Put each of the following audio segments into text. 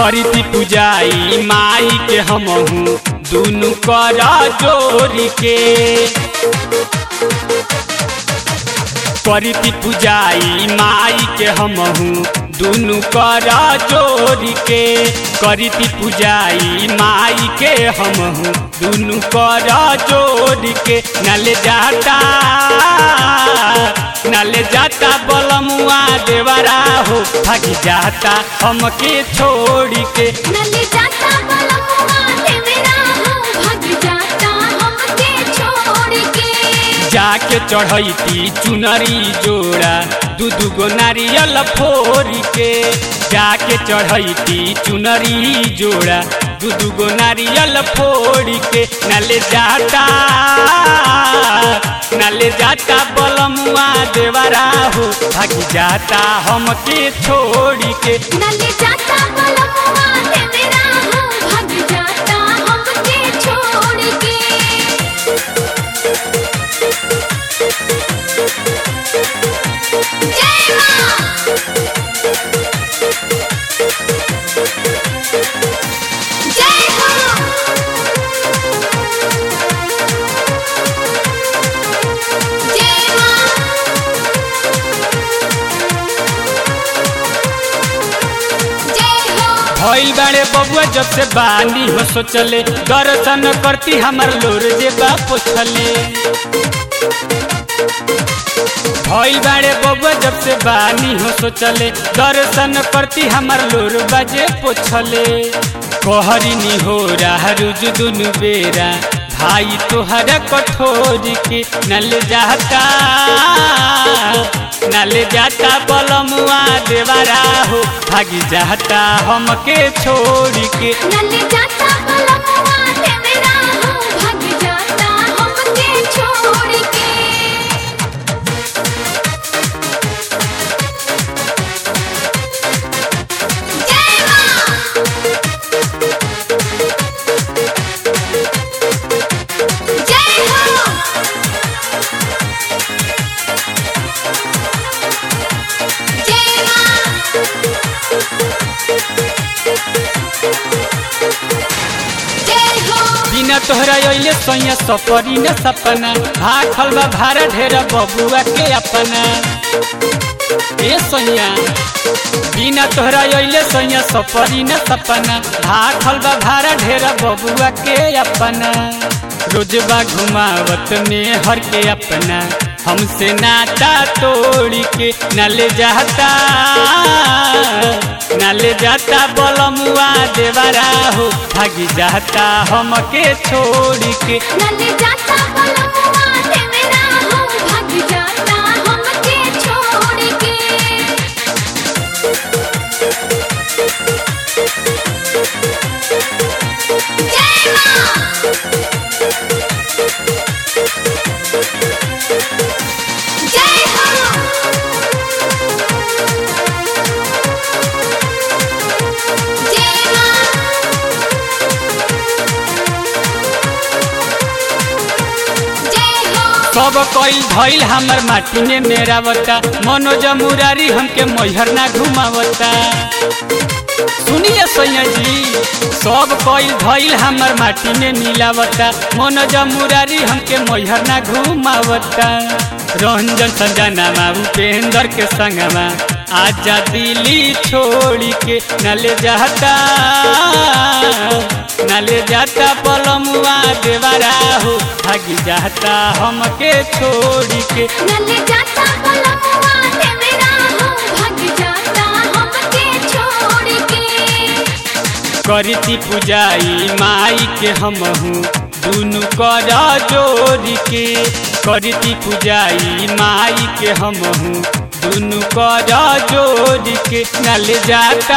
करती पूजाई माई के हमहू दुनु कर जोरी के करती पूजाई माई के हमहू दुनु कर जोरी के करती पूजाई माई के हमहू दुनु कर जोरी के नले जाता नले जाता बलमुआ देवरा हो भागी जाता हमके छोड़ी के नले जाता बलमुआ देवरा हो भाग जाता हमके छोड़ के जाके चढ़ैती चुनरी जोड़ा दू दू गो नारियल फोरी के जाके चढ़ैती चुनरी जोड़ा दू दू गो नारियल फोड़ी के नले जाता नले जाता बलमुआ देवरा हो भागी जाता हमके छोड़ी के नले जाता बलमुआ देवरा हो भाग जाता हमके छोड़ के जय मां जय हो जय मां जय हो भइल बाड़े बबुआ जब से बानी हो सोचले दर्शन करती हमर लोर जे बा पोछले भइल बाड़े बबुआ जब से बानी हो सोचले दर्शन करती हमर लोर बाजे पोछले कहरिनी हो रहा रुज दुनु बेरा भाई तोहरा कठोर के नल जाता नल जाता बलमुआ देवरा हो भागी जाता हमके छोड़ के नले जाता बलमुआ देवरा हो भाग जाता हमके छोड़ के जय मां जय हो जय मां जय हो बिना तोहरा अइले सैया सपरी न सपना भाखल बा भारा ढेर बबुआ के अपना ए सैया बिना तोहरा अइले सैया सपरी न सपना भाखल बा भारा ढेर बबुआ के अपना रोजबा घुमावत में हर के अपना हमसे नाता तोड़ के न ले जाता न ले जाता बलमुआ देवरा हो भागी जाता हमके छोड़ के नले जाता बलमुआ देवरा हो भाग जाता हमके छोड़ के जय मां जय हो जय मां जय हो सब कईल भइल हमर माटी में मेरा बता मनोज मुरारी हमके मैहर ना घुमावता सुनिए सैया जी सब कईल भइल हमर माटी में मिलावता मनोज मुरारी हमके मैहर ना घुमावता रंजन संजना उपेंद्र के संगमा आजा दिल्ली छोड़ी के न ले जाता न ले जाता पलमुआ देवरा हो भागी जाता हमके छोड़ी के नले जाता बलमुआ देवरा हो भाग जाता हमके छोड़ के करती पूजाई माई के हमहू दुनु कर जोड़ के करती पूजाई माई के हमहू दुनु कर जोड़ के नल जाता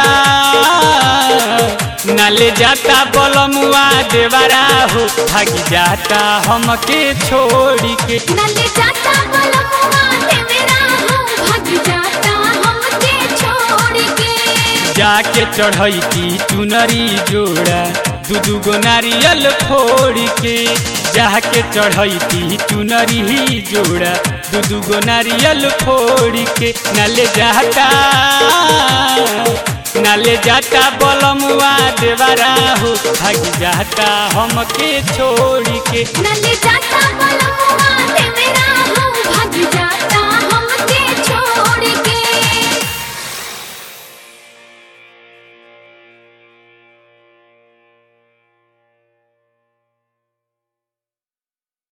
नल जाता बलमुआ देवरा हो भागी जाता हमके छोड़ के नले जाता बलमुआ देवरा हो भाग जाता हमके छोड़ के जाके चढ़ैती चुनरी जोड़ा दू दू गो नारियल फोड़ के जाके चढ़ैती चुनरी जोड़ा दू दू गो नारियल फोड़ के नल जाता नाले जाता बलमुआ देवरा हो भाग जाता हमके छोड़ के नले जाता बलमुआ ते मेरा हो